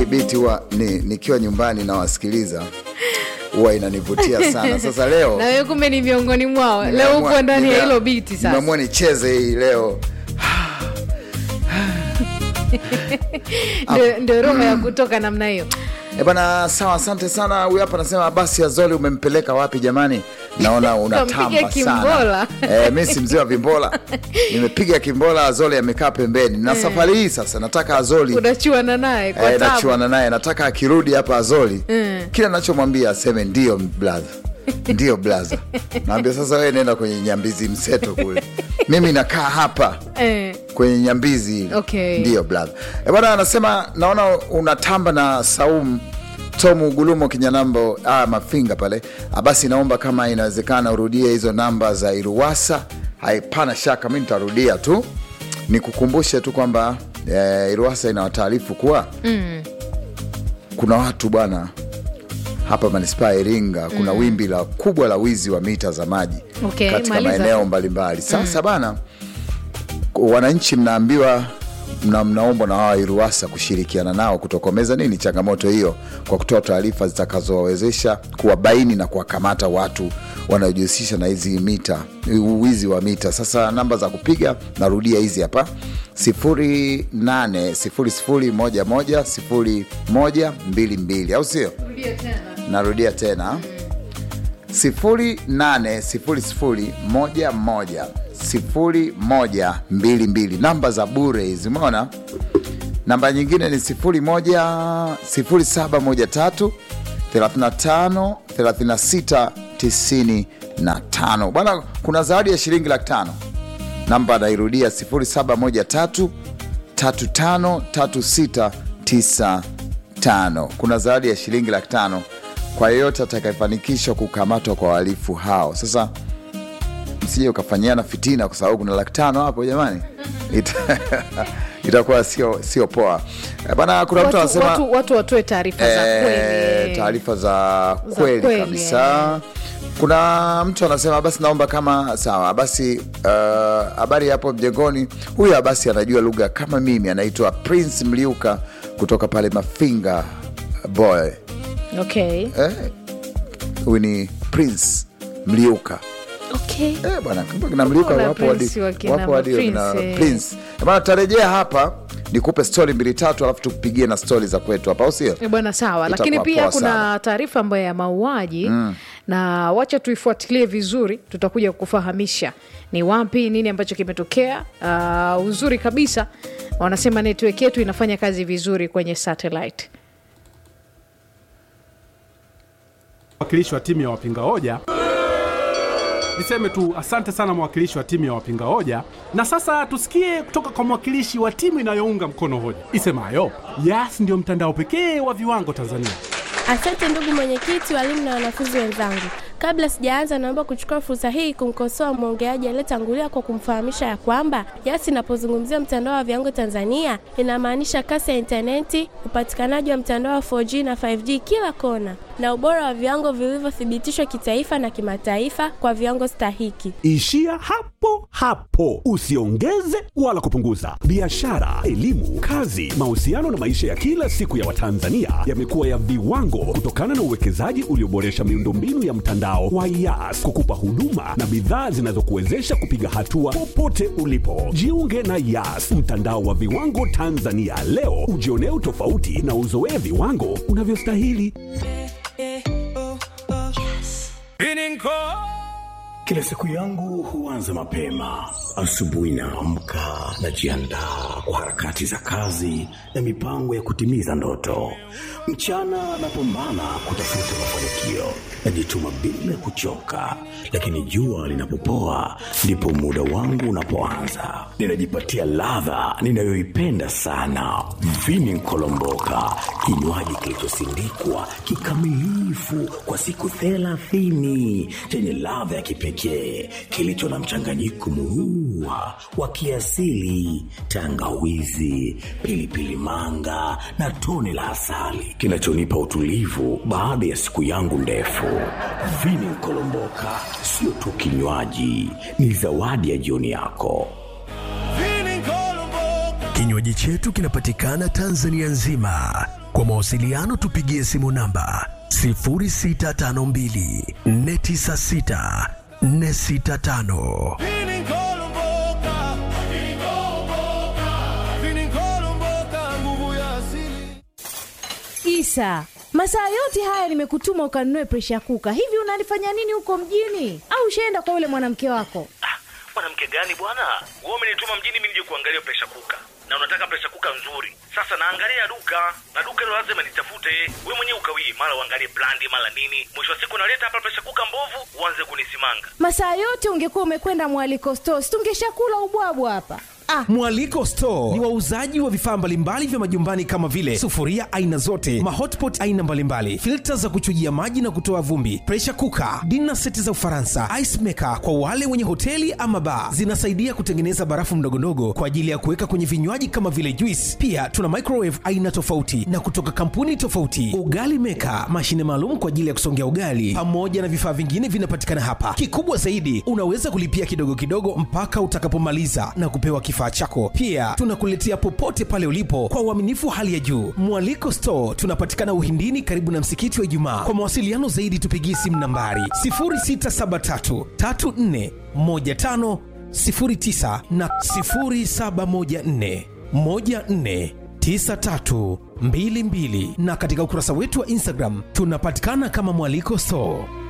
biti huwa ni, nikiwa nyumbani nawasikiliza huwa inanivutia sana. Sasa leo na wewe kumbe ni miongoni mwao leo nimeamua- uko ndani ya nime- hilo biti sasa nimeamua nicheze hii leo. Ndio- ndio roho ya kutoka namna hiyo E bana, sawa, asante sana. Huyu hapa anasema basi Azoli, umempeleka wapi jamani? Naona unatamba Kampiga sana. kimbola. E, mi si mzee wa vimbola, nimepiga kimbola. Azoli amekaa pembeni, na safari hii sasa nataka Azoli unachuana naye kwa Eh, tabu nachuana naye, nataka akirudi hapa Azoli kila nachomwambia aseme ndio blaza, ndio blaza. Naambia sasa, wewe nenda kwenye nyambizi mseto kule, mimi nakaa hapa Eh, kwenye nyambizi ile. Okay. Ndio brother. E bwana, anasema naona unatamba na Saum Tomu Gulumo Kinyanambo ah, Mafinga pale. Ah, basi naomba kama inawezekana urudie hizo namba za Iruwasa. Haipana shaka, mi nitarudia tu nikukumbushe tu kwamba eh, Iruwasa inawataarifu kuwa kuna watu bwana hapa manispaa ya Iringa kuna wimbi la kubwa la wizi wa mita za maji Okay, katika maliza. maeneo mbalimbali. Sasa bana wananchi mnaambiwa mna, mnaombwa na hawa Iruwasa kushirikiana nao kutokomeza nini changamoto hiyo kwa kutoa taarifa zitakazowawezesha kuwabaini na kuwakamata watu wanaojihusisha na hizi mita wizi wa mita. Sasa namba za kupiga narudia hizi hapa 0800110122 au sio? Narudia tena 0800110122 namba za bure hizi, umeona. Namba nyingine ni 01 0713 35 36 95. Bwana, kuna zawadi ya shilingi laki tano. Namba nairudia 0713 35 36 95. Kuna zawadi ya shilingi laki tano kwa yeyote atakayefanikisha kukamatwa kwa wahalifu hao. Sasa msije ukafanyiana fitina, kwa sababu kuna laki tano hapo jamani, Ita- itakuwa sio sio poa Eh, bana. Kuna mtu watu, anasema watu, watu watoe taarifa za Eh, kweli taarifa za kweli kweli, kabisa. Kuna mtu anasema basi, naomba kama sawa basi, uh, habari hapo mjengoni. Huyu basi anajua lugha kama mimi, anaitwa Prince Mliuka kutoka pale Mafinga boy. okay. Eh, huyu ni Prince Mliuka. Okay. Eh, bwana kumbe kina Mliuka Mbona wapo hadi Prince wakina wapo hadi Prince, wakina eh. Prince. Eh, Bwana tarejea hapa nikupe stori mbili tatu, alafu tukupigie na stori za kwetu hapa, au sio? Eh, bwana sawa Itakuwa lakini pia poa kuna sana. taarifa ambayo ya mauaji na wacha tuifuatilie vizuri tutakuja kufahamisha ni wapi nini ambacho kimetokea uh, uzuri kabisa wanasema network yetu inafanya kazi vizuri kwenye satellite mwakilishi wa timu ya wapinga hoja niseme tu asante sana mwakilishi wa timu ya wapinga hoja na sasa tusikie kutoka kwa mwakilishi wa timu inayounga mkono hoja isemayo yas ndio mtandao pekee wa viwango tanzania Asante ndugu mwenyekiti, walimu na wanafunzi wenzangu. Kabla sijaanza, naomba kuchukua fursa hii kumkosoa mwongeaji aliyetangulia kwa kumfahamisha ya kwamba YAS inapozungumzia mtandao wa viwango Tanzania inamaanisha kasi ya intaneti, upatikanaji wa mtandao wa 4G na 5G kila kona, na ubora wa viwango vilivyothibitishwa kitaifa na kimataifa kwa viwango stahiki. Ishia hapo hapo, usiongeze wala kupunguza. Biashara, elimu, kazi, mahusiano na maisha ya kila siku ya Watanzania yamekuwa ya viwango kutokana na uwekezaji ulioboresha miundombinu ya mtandao wa YAS kukupa huduma na bidhaa zinazokuwezesha kupiga hatua popote ulipo. Jiunge na YAS, mtandao wa viwango Tanzania leo, ujionee utofauti na uzoee viwango unavyostahili. Kila siku yangu huanza mapema. Asubuhi naamka, najiandaa kwa harakati za kazi na mipango ya kutimiza ndoto. Mchana napambana kutafuta mafanikio, najituma bila kuchoka, lakini jua linapopoa ndipo muda wangu unapoanza. Ninajipatia ladha ninayoipenda sana, vini nkolomboka, kinywaji kilichosindikwa kikamilifu kwa siku thelathini chenye ladha ya kipekee kilicho na mchanganyiko murua wa kiasili, tangawizi, pilipili manga na tone la asali kinachonipa utulivu baada ya siku yangu ndefu. Vini Nkolomboka sio tu kinywaji, ni zawadi ya jioni yako. Kinywaji chetu kinapatikana Tanzania nzima. Kwa mawasiliano tupigie simu namba 0652 496 465. Isa, masaa yote haya nimekutuma ukanunue presha kuka. Hivi unalifanya nini huko mjini? Au ushaenda kwa yule mwanamke wako? mwanamke gani bwana wewe umenituma mjini mimi nije kuangalia presha kuka na unataka presha kuka nzuri sasa naangalia duka na duka hilo lazima nitafute we mwenyewe ukawii mara uangalie brandi mara nini mwisho wa siku naleta hapa presha kuka mbovu uanze kunisimanga Masaa yote ungekuwa umekwenda mwaliko stores, tungeshakula ubwabwa hapa. Ah, Mwaliko Store ni wauzaji wa vifaa mbalimbali vya majumbani kama vile sufuria aina zote, mahotpot aina mbalimbali, filta za kuchujia maji na kutoa vumbi, pressure cooker, dinner seti za Ufaransa, ice maker kwa wale wenye hoteli ama bar. Zinasaidia kutengeneza barafu mdogondogo kwa ajili ya kuweka kwenye vinywaji kama vile juice. Pia tuna microwave aina tofauti na kutoka kampuni tofauti, ugali maker, mashine maalum kwa ajili ya kusongea ugali, pamoja na vifaa vingine vinapatikana hapa. Kikubwa zaidi, unaweza kulipia kidogo kidogo mpaka utakapomaliza na kupewa kifaa chako. Pia tunakuletea popote pale ulipo kwa uaminifu hali ya juu. Mwaliko Store tunapatikana Uhindini, karibu na msikiti wa Ijumaa. Kwa mawasiliano zaidi, tupigie simu nambari 0673 34 15 09 na 0714 14 9322 na katika ukurasa wetu wa Instagram tunapatikana kama Mwaliko Store.